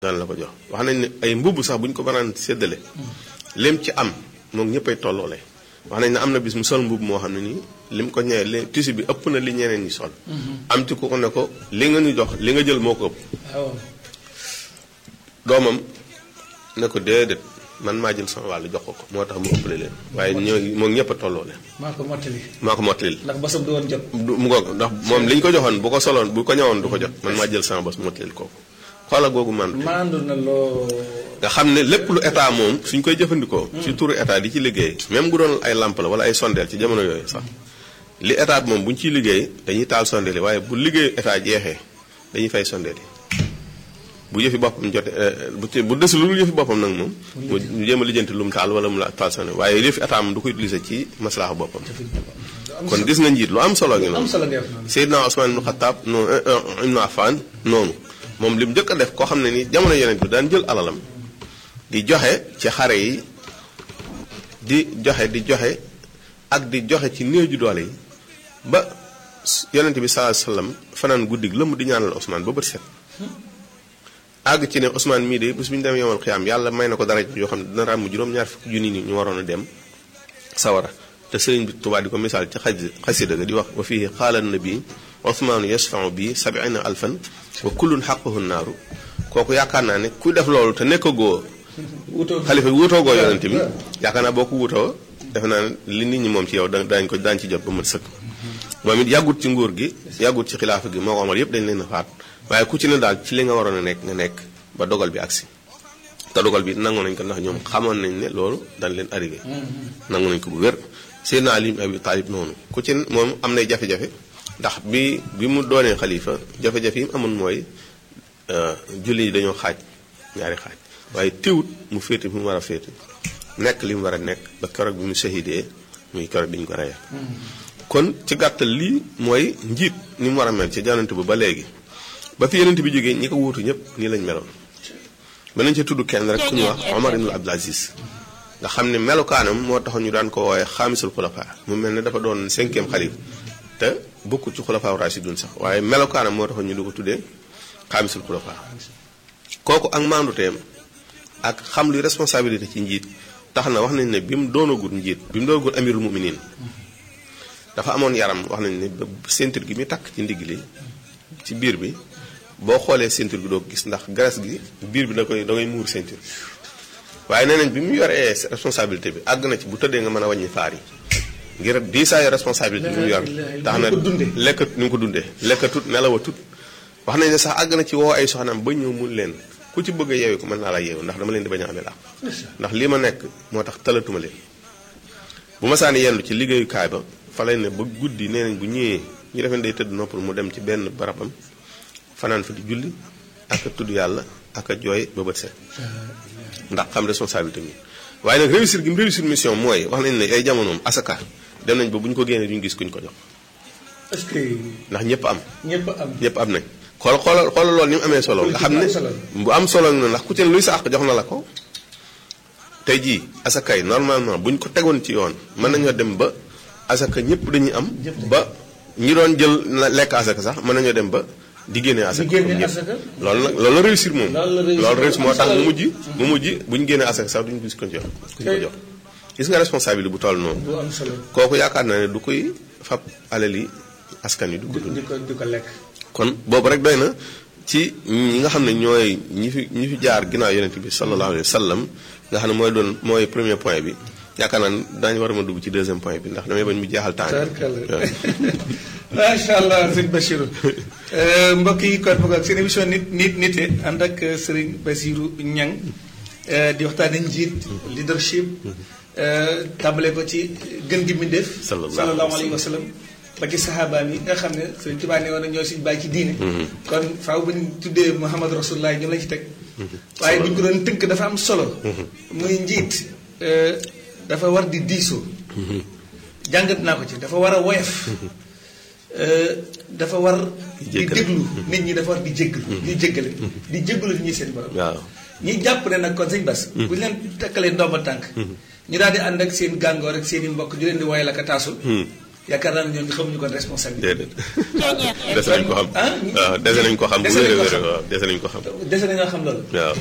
daan la ko jox wax nañ ne ay mbubb sax bu ñu ko banaan séddale lim ci am moom ñëppay tolloole wax nañ ne am na bis mu sol mbubb moo xam ne nii lim ko ñëwee li tissu bi ëpp na li ñeneen ñi sol am ci ku ko ne ko li nga ñu jox li nga jël moo ko ëpp waaw doomam ne ko déedéet man maa jël sama wàll jox ko ko moo tax mu ëppale leen waaye ñoo moom ñëpp a tolloole maa ko mottali maa ko mottalil ndax basam du woon jot du mu ngoog ndax moom li ñu ko joxoon bu ko soloon bu ko ñëwoon du ko jot man maa jël sama bos mottalil kooku xoola googu man maandu na loo nga xam ne lépp lu état moom suñ koy jëfandikoo. ci turu état di ci liggéey. même bu doon ay lamp la wala ay sondeel ci jamono yooyu sax li état bi moom bu ñu ciy liggéey dañuy taal sondeel yi waaye bu liggéey état jeexee dañuy fay sondeel yi bu yëfi boppam jote bu ci bu des lu yëfi boppam nag moom. mu mu jéem a lijjanti lu mu taal wala mu la taal sondeel waaye yëfi état moom du ko utiliser ci maslaxa boppam. kon gis nga njiit lu am solo ngi am noonu. solo nga def noonu Seydina Ousmane ibn Khattab noonu Ibn Affan noonu moom li mu njëkk a def koo xam ne ni jamono yeneen bi daan jël alalam di joxe ci xare yi di joxe di joxe ak di joxe ci néew ju doole yi ba yonent bi sallallahu alayhi wasallam fanaan guddig lëmm di ñaanal Ousmane ba bët set àgg ci ne Ousmane mii de bés bu ñu demee yomal xiyaam yàlla may na ko dara yoo xam ne dina ràmm juróom-ñaar fukki junni ni ñu waroon a dem sawara te sëriñ bi Tuubaa di ko misaal ci xaj xasida ga di wax wa fii xaala nabi Ousmane yasfau bi sabina alfan wa kullun xaquhu naaru kooku yaakaar naa ne ku def loolu te nekkagoo wutoo xalifa bi wutoogoo yonent bi yaakaar naa boo ko wutoo defe naa ne li nit ñi moom ci yow da daañu ko daañu ci jot ba mat sëkk moom it yàggut ci nguur gi yàggut ci xilaafa gi moo ko amal yëpp dañ leen a faat waaye ku ci ne daal ci li nga waroon a nekk nga nekk ba dogal bi agsi te dogal bi nangu nañ ko ndax ñoom xamoon nañ ne loolu dañ leen arrivé nangu nañ ko bu wér Seydina Ali ibn Abi Talib noonu ku ci moom am nay jafe-jafe ndax bi bi mu doonee xalifa jafe-jafe yi mu amoon mooy julli yi dañoo xaaj ñaari xaaj waaye teewut mu féete fi mu war a féete nekk li mu war a nekk ba keroog bi mu shahidee muy keroog bi ñu ko reyee kon ci gàttal lii mooy njiit ni mu war a mel ci janante bi ba léegi ba fi yenent bi jógee ñi ko wuutu ñëpp nii lañ meloon ba nañ ci tudd kenn rek ku ñu wax Omar ibn Abdul Aziz nga xam ne melukaanam moo taxoon ñu daan ko woowee xaamisul xulafa mu mel ne dafa doon cinquième xalif te bokkul ci xulafaa rashidun sax waaye melukaanam moo taxoon ñu du ko tuddee xaamisul xulafa kooku ak maanduteem ak xam luy responsabilité ci njiit tax na wax nañ ne bi mu doonagul njiit bi mu doonagul amirul muminin dafa amoon yaram wax nañ ne ba ceinture gi muy takk ci ndigg li ci biir bi boo xoolee ceinture bi doo ko gis ndax graisse gi biir bi da koy da ngay muur ceinture waaye nee nañ bi mu yoree responsabilité bi àgg na ci bu tëddee nga mën a wàññi faar yi ngir diisaayu responsabilité bi mu yor tax na lekkat ni mu ko dundee lekkatut nelawatut wax nañ ne sax àgg na ci woo ay soxnaam ba ñëw mun leen ku ci bëgg a yeewi ko mën naa la yeewu ndax dama leen di bañ a amee làq ndax lii ma nekk moo tax talatuma leen bu ma saani yendu ci liggéeyukaay ba fa lay ne ba guddi nee nañ bu ñëwee ñu defeen day tëdd noppal mu dem ci benn barabam fanaan fa di julli ak a tudd yàlla ak a jooy ba bët set ndax xam responsabilité mi waaye nag réussir gi mu réussir mission mooy wax nañ ne ay jamonoom asaka dem nañ ba bu ñu ko génnee duñu gis kuñ ko jox est-ce que ndax ñëpp am ñëpp am ñëpp am nañ xool xoolal xoolal loolu ni mu amee solo nga xam ne bu am solo na ndax ku ci ne luy sa àq jox na la ko tey jii asaka yi normalement bu ñu ko tegoon ci yoon mën nañoo dem ba asaka ñëpp dañuy am ba ñi doon jël na lekk asaka sax mën nañoo dem ba di génnee asaka di génne comme ñëpp. asaka. loolu nag loolu la réussir moom Loolu la réussir. loolu réussir moo tax Am mu solo. mujj mu mujj bu ñu génnee asaka sax duñu gis ko jox kuñ ko jox gis nga responsabilité bu toll noonu bu am solo kooku yaakaar naa ne du koy fab alali askan wi du ko dund di ko di ko lekk kon boobu rek doy na ci ñi nga xam ne ñooy ñi fi ñi fi jaar ginnaaw yonent bi sallallahu alayhi wa sallam nga xam ne mooy doon mooy premier point bi yaakaar naa ne daañu war a ma dugg ci deuxième point bi ndax damay bañ mu jeexal temps bi. Tabarkalla. macha allah sëñ Bachirou mbokk yi kon boog ak seen émission nit nit nite ànd ak sëriñ Bachirou Niang eh, di waxtaane njiit leadership eh, tàmbale ko ci gën gi mbindéef Sallallahu sallallahu alayhi wa sallam ba ci saxaabaam yi nga xam ne sëriñ Tuubaa ne woon na ñoo suñu bàyyi ci diine kon faaw bu ñu tuddee Muhammad Rasulullah ñu la ci teg waaye bu ñu ko doon tënk dafa am solo muy njiit eh, dafa war di diisoo jàngat naa ko ci dafa war a woyof Euh, dafa war di jéggale. déglu nit ñi dafa war di jéggalu di jéggale di jéggalu nit ñi seen borom waaw ñi jàpp ne nag kon sëñ Bas bu ñu leen takkalee ndomba tànk ñu daal di ànd ak seen gàngoor ak seen i mbokk di leen di woyal ak a taasul yaakaar naa ne ñoom xamuñu kon responsabilité. déedéet dese nañ ko xam ah waaw dese nañ ko xam bu dese nañ wér a ko wér xam. waaw dese nañ ko xam dese nañoo xam loolu. waaw